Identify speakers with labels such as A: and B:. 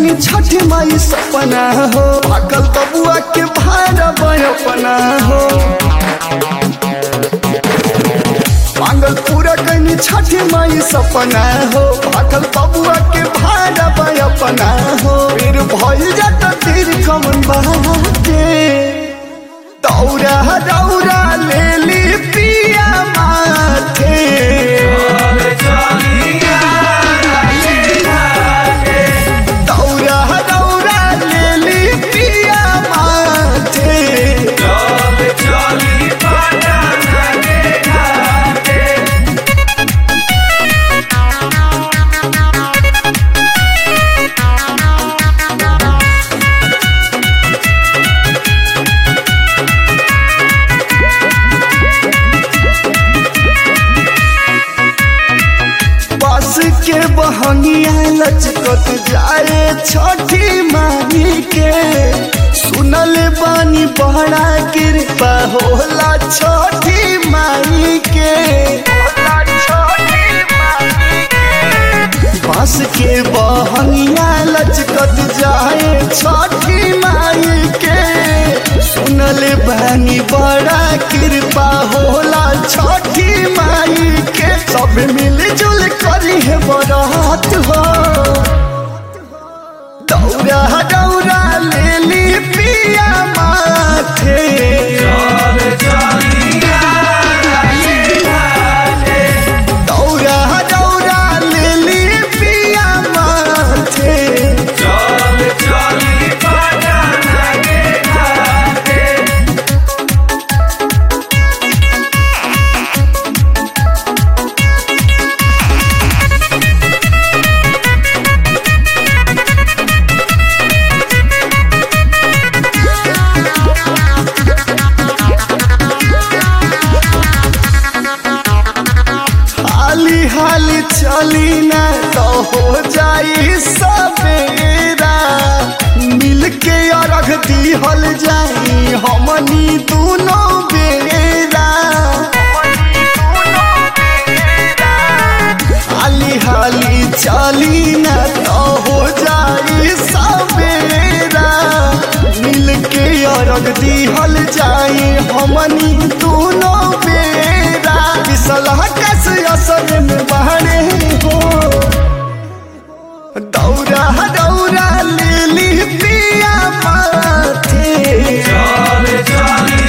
A: कैनी छठी माई सपना हो पागल बबुआ के भाड़ा अपना हो पागल पूरा कैनी छठी माई सपना हो पागल बबुआ के भाड़ा अपना हो फिर भइल जाता तीर कमन बाटे दौरा दौरा ले ली पिया माथे दौरा दौरा ले ली पिया माथे बस के बहंगिया लचकत जाए छठी माई के सुनल बानी बड़ा कृपा होला छठी माई के बस के बहंगिया लचकत जाए छठी माई के सुनल बानी बड़ा कृपा होला छठी माई के सब मिलजुल करी है बरात हो दौरा दौरा ले ली पिया माथे दौरा दौरा ले ली पिया माथे हाली हाली चली ना तो हो जाई सवेरा मिल के अरघ दिहल जाई हमनी दोनों बेरा हाली हाली चली ना तो हो जाई सवेरा मिल के अरघ दिहल जाई हमनी दोनों बेरा बिसलह कस असर में बहरे हो दौरा दौरा ले ली पिया माथे